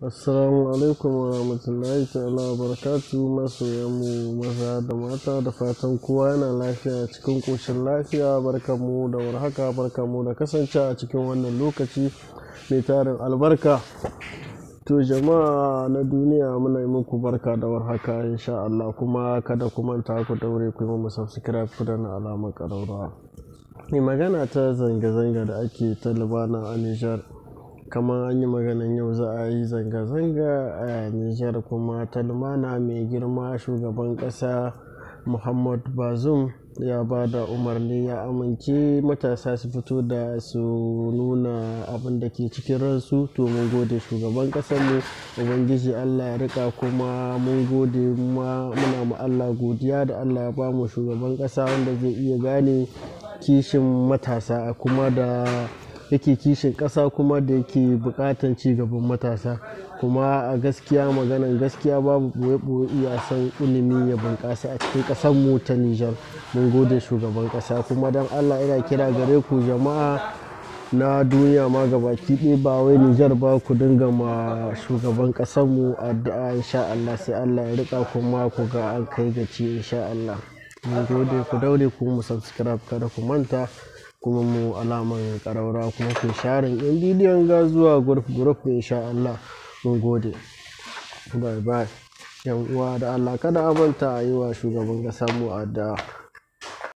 Assalamu alaikum wa rahmatullahi ta'ala wa barakatu masoyanmu maza da mata da fatan kowa yana lafiya cikin ƙoshin lafiya barkanmu da warhaka barkanmu da kasance a cikin wannan lokaci mai tarin albarka to jama'a na duniya muna yi muku barka da warhaka insha Allah kuma kada ku manta ku daure ku yi mu subscribe ku da na alamar ƙararrawa mai magana ta zanga-zanga da ake ta libana a Nijar kamar an yi maganan yau za a yi zanga-zanga a Nijar kuma talmana mai girma shugaban ƙasa Muhammad Bazoum ya ba da umarni ya amince matasa su fito da su nuna abin da ke cikin ransu to mun gode shugaban ƙasarmu ubangiji Allah ya rika kuma mun gode muna mu Allah godiya da Allah ya ba mu shugaban ƙasa wanda zai iya gane kishin matasa kuma da yake kishin ƙasa kuma da yake buƙatan ci gaban matasa kuma a gaskiya maganan gaskiya babu ɓoye-ɓoye iya son ilimi ya bunƙasa a cikin ƙasar mu ta Nijar mun gode shugaban ƙasa kuma don Allah ina kira gare ku jama'a na duniya ma gabaki ɗaya ba wai Nijar ba ku dinga ma shugaban ƙasar mu addu'a insha Allah sai Allah ya rika kuma ku ga an kai gaci insha Allah mun gode ku daure ku mu subscribe kada ku manta kuma mu alaman ƙaraura kuma ku sharin yan bidiyon ga zuwa group group insha Allah mun gode bye bye yan uwa da Allah kada a manta a yi wa shugaban ƙasa mu addu'a